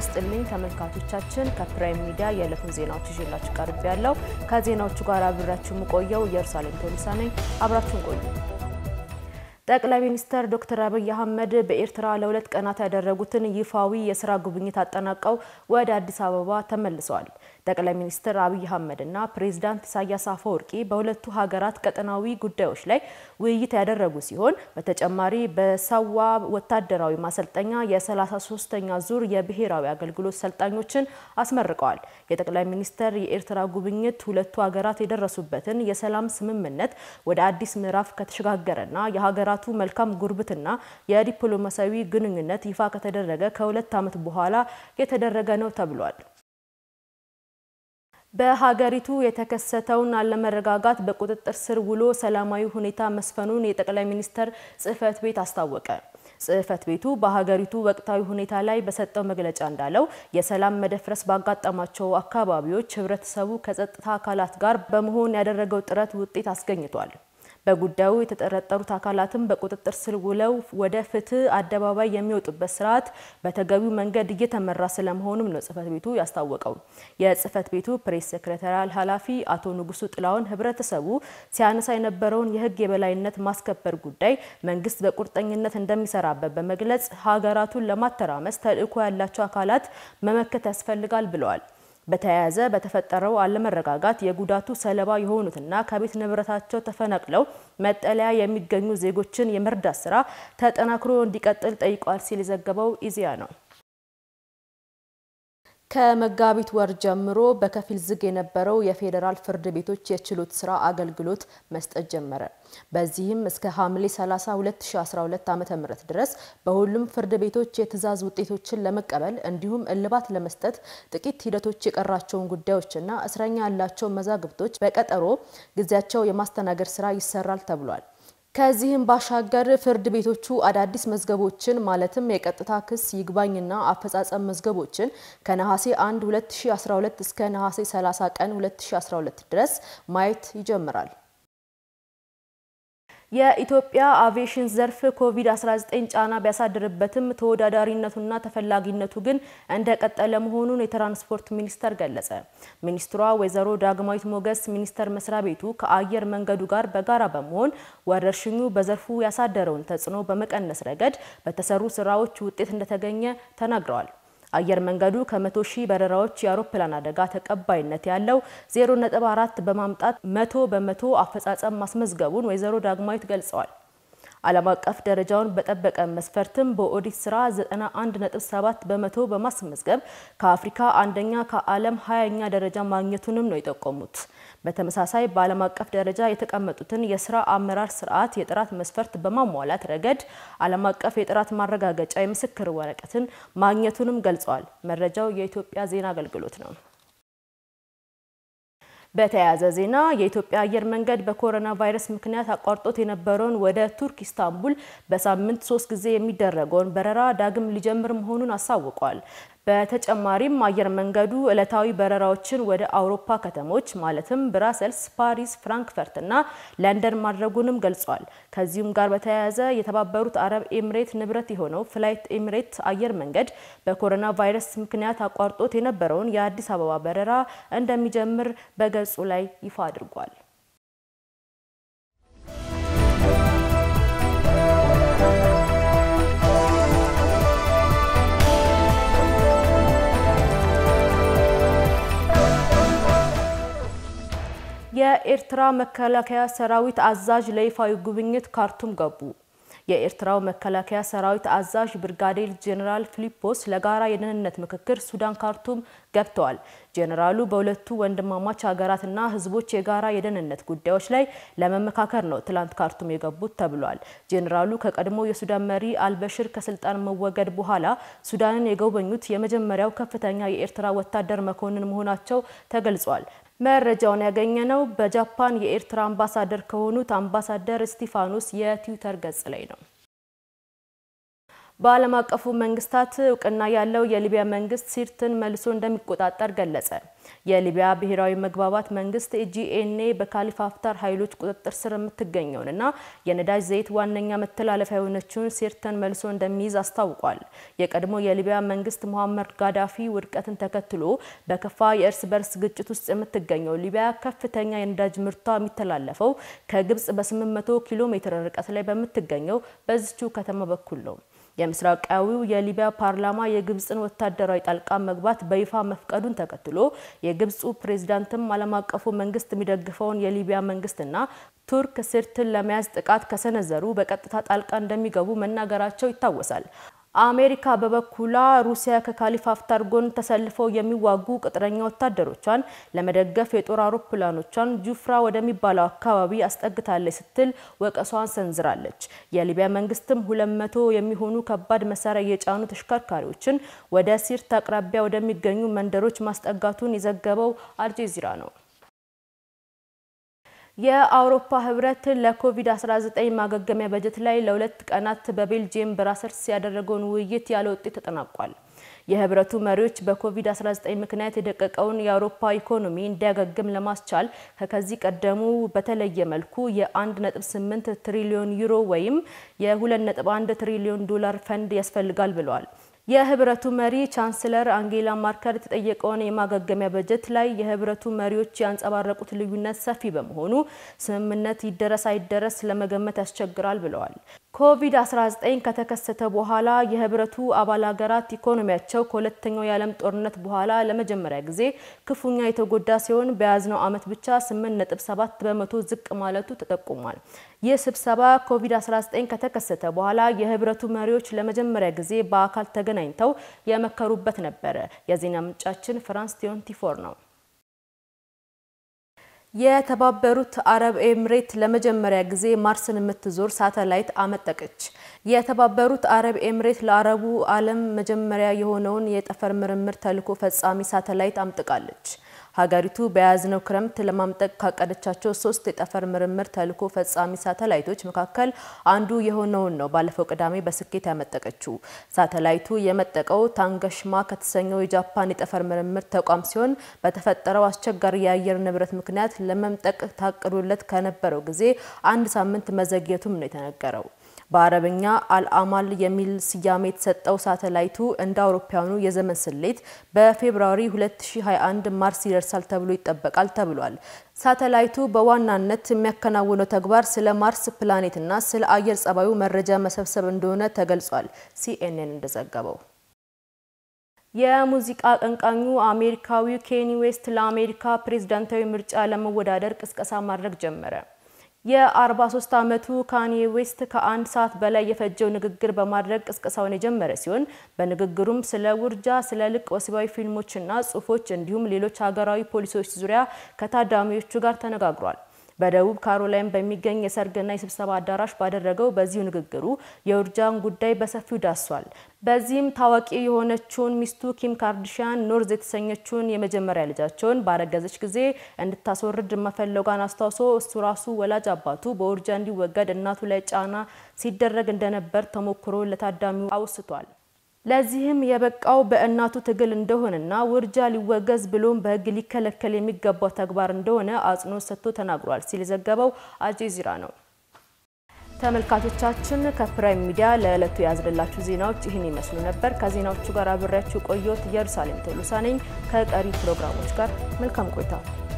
ይስጥልኝ ተመልካቾቻችን፣ ከፕራይም ሚዲያ የዕለቱን ዜናዎች ይዤላችሁ ቀርብ ያለው ከዜናዎቹ ጋር አብራችሁ የምቆየው ኢየሩሳሌም ቶሊሳ ነኝ። አብራችሁን ቆዩ። ጠቅላይ ሚኒስትር ዶክተር አብይ አህመድ በኤርትራ ለሁለት ቀናት ያደረጉትን ይፋዊ የስራ ጉብኝት አጠናቀው ወደ አዲስ አበባ ተመልሰዋል። ጠቅላይ ሚኒስትር አብይ አህመድና ፕሬዚዳንት ኢሳያስ አፈወርቂ በሁለቱ ሀገራት ቀጠናዊ ጉዳዮች ላይ ውይይት ያደረጉ ሲሆን በተጨማሪ በሳዋ ወታደራዊ ማሰልጠኛ የ33ኛ ዙር የብሔራዊ አገልግሎት ሰልጣኞችን አስመርቀዋል። የጠቅላይ ሚኒስትር የኤርትራ ጉብኝት ሁለቱ ሀገራት የደረሱበትን የሰላም ስምምነት ወደ አዲስ ምዕራፍ ከተሸጋገረና የሀገራቱ መልካም ጉርብትና የዲፕሎማሲያዊ ግንኙነት ይፋ ከተደረገ ከሁለት ዓመት በኋላ የተደረገ ነው ተብሏል። በሀገሪቱ የተከሰተውን አለመረጋጋት በቁጥጥር ስር ውሎ ሰላማዊ ሁኔታ መስፈኑን የጠቅላይ ሚኒስትር ጽሕፈት ቤት አስታወቀ። ጽሕፈት ቤቱ በሀገሪቱ ወቅታዊ ሁኔታ ላይ በሰጠው መግለጫ እንዳለው የሰላም መደፍረስ ባጋጠማቸው አካባቢዎች ሕብረተሰቡ ከጸጥታ አካላት ጋር በመሆን ያደረገው ጥረት ውጤት አስገኝቷል። በጉዳዩ የተጠረጠሩት አካላትም በቁጥጥር ስር ውለው ወደ ፍትህ አደባባይ የሚወጡበት ስርዓት በተገቢው መንገድ እየተመራ ስለመሆኑም ነው ጽሕፈት ቤቱ ያስታወቀው። የጽሕፈት ቤቱ ፕሬስ ሴክሬታሪያል ኃላፊ አቶ ንጉሱ ጥላውን ህብረተሰቡ ሲያነሳ የነበረውን የህግ የበላይነት ማስከበር ጉዳይ መንግስት በቁርጠኝነት እንደሚሰራበት በመግለጽ ሀገራቱን ለማተራመስ ተልዕኮ ያላቸው አካላት መመከት ያስፈልጋል ብለዋል። በተያያዘ በተፈጠረው አለመረጋጋት የጉዳቱ ሰለባ የሆኑትና ከቤት ንብረታቸው ተፈናቅለው መጠለያ የሚገኙ ዜጎችን የመርዳት ስራ ተጠናክሮ እንዲቀጥል ጠይቋል ሲል የዘገበው ኢዜአ ነው። ከመጋቢት ወር ጀምሮ በከፊል ዝግ የነበረው የፌዴራል ፍርድ ቤቶች የችሎት ስራ አገልግሎት መስጠት ጀመረ። በዚህም እስከ ሐምሌ 30 2012 ዓ.ም ድረስ በሁሉም ፍርድ ቤቶች የትዕዛዝ ውጤቶችን ለመቀበል እንዲሁም እልባት ለመስጠት ጥቂት ሂደቶች የቀራቸውን ጉዳዮችና እስረኛ ያላቸው መዛግብቶች በቀጠሮ ጊዜያቸው የማስተናገድ ስራ ይሰራል ተብሏል። ከዚህም ባሻገር ፍርድ ቤቶቹ አዳዲስ መዝገቦችን ማለትም የቀጥታ ክስ፣ ይግባኝና አፈጻጸም መዝገቦችን ከነሐሴ 1 2012 እስከ ነሐሴ 30 ቀን 2012 ድረስ ማየት ይጀምራል። የኢትዮጵያ አቪዬሽን ዘርፍ ኮቪድ-19 ጫና ቢያሳድርበትም ተወዳዳሪነቱና ተፈላጊነቱ ግን እንደቀጠለ መሆኑን የትራንስፖርት ሚኒስቴር ገለጸ። ሚኒስትሯ ወይዘሮ ዳግማዊት ሞገስ ሚኒስቴር መስሪያ ቤቱ ከአየር መንገዱ ጋር በጋራ በመሆን ወረርሽኙ በዘርፉ ያሳደረውን ተጽዕኖ በመቀነስ ረገድ በተሰሩ ስራዎች ውጤት እንደተገኘ ተናግረዋል። አየር መንገዱ ከመቶ ሺህ በረራዎች የአውሮፕላን አደጋ ተቀባይነት ያለው 0.4 በማምጣት መቶ በመቶ አፈጻጸም ማስመዝገቡን ወይዘሮ ዳግማዊት ገልጸዋል። ዓለም አቀፍ ደረጃውን በጠበቀ መስፈርትም በኦዲት ስራ 91.7 በመቶ በማስመዝገብ ከአፍሪካ አንደኛ ከዓለም ሀያኛ ደረጃ ማግኘቱንም ነው የጠቆሙት። በተመሳሳይ በዓለም አቀፍ ደረጃ የተቀመጡትን የስራ አመራር ስርዓት የጥራት መስፈርት በማሟላት ረገድ ዓለም አቀፍ የጥራት ማረጋገጫ የምስክር ወረቀትን ማግኘቱንም ገልጸዋል። መረጃው የኢትዮጵያ ዜና አገልግሎት ነው። በተያያዘ ዜና የኢትዮጵያ አየር መንገድ በኮሮና ቫይረስ ምክንያት አቋርጦት የነበረውን ወደ ቱርክ ኢስታንቡል በሳምንት ሶስት ጊዜ የሚደረገውን በረራ ዳግም ሊጀምር መሆኑን አሳውቋል። በተጨማሪም አየር መንገዱ ዕለታዊ በረራዎችን ወደ አውሮፓ ከተሞች ማለትም ብራሰልስ፣ ፓሪስ፣ ፍራንክፈርት እና ለንደን ማድረጉንም ገልጿል። ከዚሁም ጋር በተያያዘ የተባበሩት አረብ ኤምሬት ንብረት የሆነው ፍላይት ኤምሬት አየር መንገድ በኮሮና ቫይረስ ምክንያት አቋርጦት የነበረውን የአዲስ አበባ በረራ እንደሚጀምር በገጹ ላይ ይፋ አድርጓል። የኤርትራ መከላከያ ሰራዊት አዛዥ ለይፋዊ ጉብኝት ካርቱም ገቡ። የኤርትራው መከላከያ ሰራዊት አዛዥ ብርጋዴር ጄኔራል ፊሊጶስ ለጋራ የደህንነት ምክክር ሱዳን ካርቱም ገብተዋል። ጄኔራሉ በሁለቱ ወንድማማች ሀገራትና ሕዝቦች የጋራ የደህንነት ጉዳዮች ላይ ለመመካከር ነው ትላንት ካርቱም የገቡት ተብሏል። ጄኔራሉ ከቀድሞ የሱዳን መሪ አልበሽር ከስልጣን መወገድ በኋላ ሱዳንን የጎበኙት የመጀመሪያው ከፍተኛ የኤርትራ ወታደር መኮንን መሆናቸው ተገልጿል። መረጃውን ያገኘነው በጃፓን የኤርትራ አምባሳደር ከሆኑት አምባሳደር እስጢፋኖስ የትዊተር ገጽ ላይ ነው። በዓለም አቀፉ መንግስታት እውቅና ያለው የሊቢያ መንግስት ሲርትን መልሶ እንደሚቆጣጠር ገለጸ። የሊቢያ ብሔራዊ መግባባት መንግስት ጂኤንኤ በካሊፋ ሀፍታር ኃይሎች ቁጥጥር ስር የምትገኘውንና የነዳጅ ዘይት ዋነኛ መተላለፊያ የሆነችውን ሲርትን መልሶ እንደሚይዝ አስታውቋል። የቀድሞ የሊቢያ መንግስት ሙሐመር ጋዳፊ ውድቀትን ተከትሎ በከፋ የእርስ በርስ ግጭት ውስጥ የምትገኘው ሊቢያ ከፍተኛ የነዳጅ ምርቷ የሚተላለፈው ከግብጽ በ800 ኪሎ ሜትር ርቀት ላይ በምትገኘው በዚቹ ከተማ በኩል ነው። የምስራቃዊው የሊቢያ ፓርላማ የግብጽን ወታደራዊ ጣልቃ መግባት በይፋ መፍቀዱን ተከትሎ የግብጹ ፕሬዝዳንትም ዓለም አቀፉ መንግስት የሚደግፈውን የሊቢያ መንግስትና ቱርክ ሲርትን ለመያዝ ጥቃት ከሰነዘሩ በቀጥታ ጣልቃ እንደሚገቡ መናገራቸው ይታወሳል። አሜሪካ በበኩሏ ሩሲያ ከካሊፋ ሀፍታር ጎን ተሰልፈው የሚዋጉ ቅጥረኛ ወታደሮቿን ለመደገፍ የጦር አውሮፕላኖቿን ጁፍራ ወደሚባለው አካባቢ አስጠግታለች ስትል ወቀሷን ሰንዝራለች። የሊቢያ መንግስትም ሁለት መቶ የሚሆኑ ከባድ መሳሪያ የጫኑ ተሽከርካሪዎችን ወደ ሲርት አቅራቢያ ወደሚገኙ መንደሮች ማስጠጋቱን የዘገበው አልጀዚራ ነው። የአውሮፓ ህብረት ለኮቪድ-19 ማገገሚያ በጀት ላይ ለሁለት ቀናት በቤልጂየም ብራሰልስ ያደረገውን ውይይት ያለ ውጤት ተጠናቋል። የህብረቱ መሪዎች በኮቪድ-19 ምክንያት የደቀቀውን የአውሮፓ ኢኮኖሚ እንዲያገግም ለማስቻል ከከዚህ ቀደሙ በተለየ መልኩ የ1.8 ትሪሊዮን ዩሮ ወይም የ2.1 ትሪሊዮን ዶላር ፈንድ ያስፈልጋል ብለዋል። የህብረቱ መሪ ቻንስለር አንጌላ ማርከል የተጠየቀውን የማገገሚያ በጀት ላይ የህብረቱ መሪዎች ያንጸባረቁት ልዩነት ሰፊ በመሆኑ ስምምነት ይደረስ አይደረስ ለመገመት ያስቸግራል ብለዋል። ኮቪድ-19 ከተከሰተ በኋላ የህብረቱ አባል ሀገራት ኢኮኖሚያቸው ከሁለተኛው የዓለም ጦርነት በኋላ ለመጀመሪያ ጊዜ ክፉኛ የተጎዳ ሲሆን በያዝነው ዓመት ብቻ 8.7 በመቶ ዝቅ ማለቱ ተጠቁሟል። ይህ ስብሰባ ኮቪድ-19 ከተከሰተ በኋላ የህብረቱ መሪዎች ለመጀመሪያ ጊዜ በአካል ተገናኝተው የመከሩበት ነበረ። የዜና ምንጫችን ፍራንስ ቲዮንቲፎር ነው። የተባበሩት አረብ ኤምሬት ለመጀመሪያ ጊዜ ማርስን የምትዞር ሳተላይት አመጠቀች። የተባበሩት አረብ ኤምሬት ለአረቡ ዓለም መጀመሪያ የሆነውን የጠፈር ምርምር ተልዕኮ ፈጻሚ ሳተላይት አምጥቃለች። ሀገሪቱ በያዝነው ክረምት ለማምጠቅ ካቀደቻቸው ሶስት የጠፈር ምርምር ተልዕኮ ፈጻሚ ሳተላይቶች መካከል አንዱ የሆነውን ነው ባለፈው ቅዳሜ በስኬት ያመጠቀችው። ሳተላይቱ የመጠቀው ታንገሽማ ከተሰኘው የጃፓን የጠፈር ምርምር ተቋም ሲሆን በተፈጠረው አስቸጋሪ የአየር ንብረት ምክንያት ለመምጠቅ ታቅዶለት ከነበረው ጊዜ አንድ ሳምንት መዘግየቱም ነው የተነገረው። በአረብኛ አልአማል የሚል ስያሜ የተሰጠው ሳተላይቱ እንደ አውሮፓውያኑ የዘመን ስሌት በፌብርዋሪ 2021 ማርስ ይደርሳል ተብሎ ይጠበቃል ተብሏል። ሳተላይቱ በዋናነት የሚያከናውነው ተግባር ስለ ማርስ ፕላኔትና ስለ አየር ጸባዩ መረጃ መሰብሰብ እንደሆነ ተገልጿል። ሲኤንኤን እንደዘገበው የሙዚቃ አቀንቃኙ አሜሪካዊው ኬኒ ዌስት ለአሜሪካ ፕሬዝዳንታዊ ምርጫ ለመወዳደር ቅስቀሳ ማድረግ ጀመረ። የ43 ዓመቱ ካኒ ዌስት ከአንድ ሰዓት በላይ የፈጀው ንግግር በማድረግ ቅስቀሳውን የጀመረ ሲሆን በንግግሩም ስለ ውርጃ፣ ስለ ልቅ ወሲባዊ ፊልሞችና ጽሑፎች እንዲሁም ሌሎች ሀገራዊ ፖሊሲዎች ዙሪያ ከታዳሚዎቹ ጋር ተነጋግሯል። በደቡብ ካሮላይን በሚገኝ የሰርግና የስብሰባ አዳራሽ ባደረገው በዚሁ ንግግሩ የውርጃን ጉዳይ በሰፊው ዳሷል። በዚህም ታዋቂ የሆነችውን ሚስቱ ኪም ካርዲሽያን ኖርዝ የተሰኘችውን የመጀመሪያ ልጃቸውን ባረገዘች ጊዜ እንድታስወርድ መፈለጓን አስታውሶ እሱ ራሱ ወላጅ አባቱ በውርጃ እንዲወገድ እናቱ ላይ ጫና ሲደረግ እንደነበር ተሞክሮ ለታዳሚው አውስቷል። ለዚህም የበቃው በእናቱ ትግል እንደሆነና ውርጃ ሊወገዝ ብሎም በሕግ ሊከለከል የሚገባው ተግባር እንደሆነ አጽንኦት ሰጥቶ ተናግሯል ሲል የዘገበው አልጀዚራ ነው። ተመልካቾቻችን ከፕራይም ሚዲያ ለዕለቱ ያዝንላችሁ ዜናዎች ይህን ይመስሉ ነበር። ከዜናዎቹ ጋር አብሬያችሁ ቆየሁት። ኢየሩሳሌም ቶሎሳ ነኝ። ከቀሪ ፕሮግራሞች ጋር መልካም ቆይታ